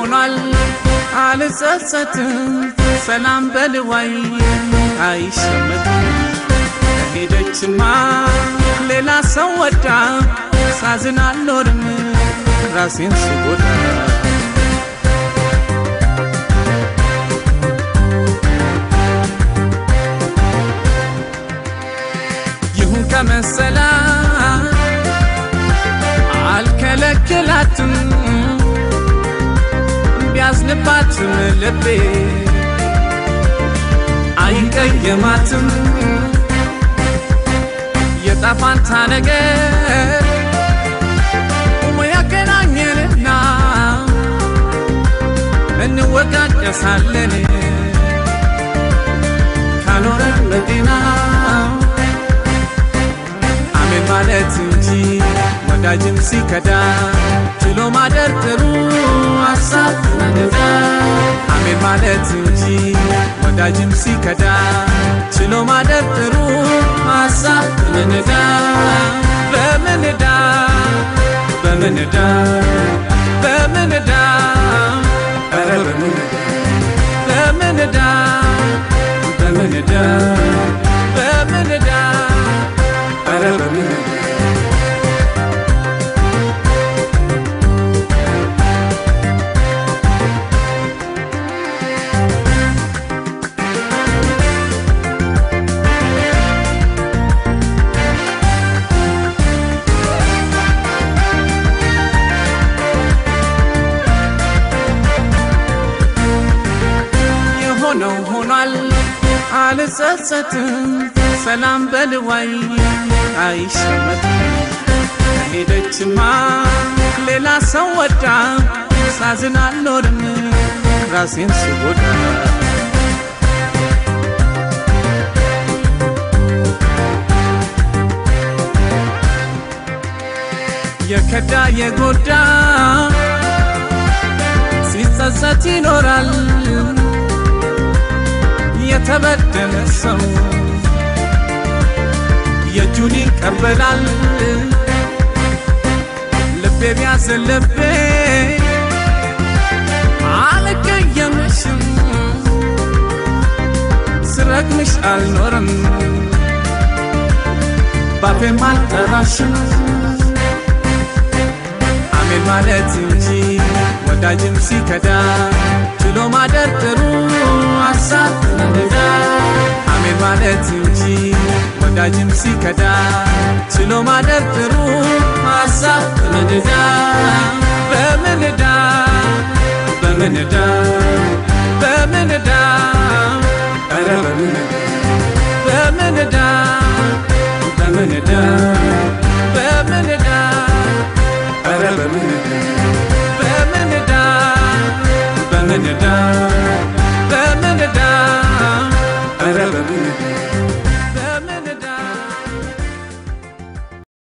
ሆኗል አልጸጸትም ሰላም በልዋይ አይሸመትም ሄደችማ ሌላ ሰው ወዳ ሳዝን አልኖርም ራሴን ስጎዳ ይሁን ከመሰላ አልከለክላትም ቢያዝንባትም ልቤ አይቀየማትም የጣፋንታ ነገር ያገናኘንና እንወቃቀሳለን ካኖረን በጤና አሜን ማለት እንጂ ወዳጅም ሲከዳ ችሎ ማደር ጥሩ ሀሳብ መነዳ አሜን ማለት እንጂ ወዳጅም ሲከዳ ችሎ ማደር ጥሩ ሀሳብ በምንዳ በምንዳ በምንዳ በምንዳ ኧረ በምንዳ በምንዳ በምንዳ በምንዳ ኧረ በምንዳ የሆነው ሆኗል አልጸጸትም ሰላም በልዋይ አይሸመትም ከሄደችማ ሌላ ሰው ወዳ ሳዝን አልኖርም ራሴን ስጎዳ የከዳ የጎዳ ሲጸጸት ይኖራል የተበደለ ሰው የእጁን ይቀበላል። ልቤ ቢያዝን ልቤ አልቀየምሽም፣ ስረግምሽ አልኖርም፣ ባፌም አልጠራሽም። አሜን ማለት እንጂ ወዳጅም ሲከዳ ችሎ ማደር ጥሩ ሀሳብ መንዳ አሜን ማለት እንጂ ወዳጅም ሲከዳ ችሎ ማደር ጥሩ ሀሳብ በምንዳ በምንዳ በምንዳ በምንዳ ኧረ በምንዳ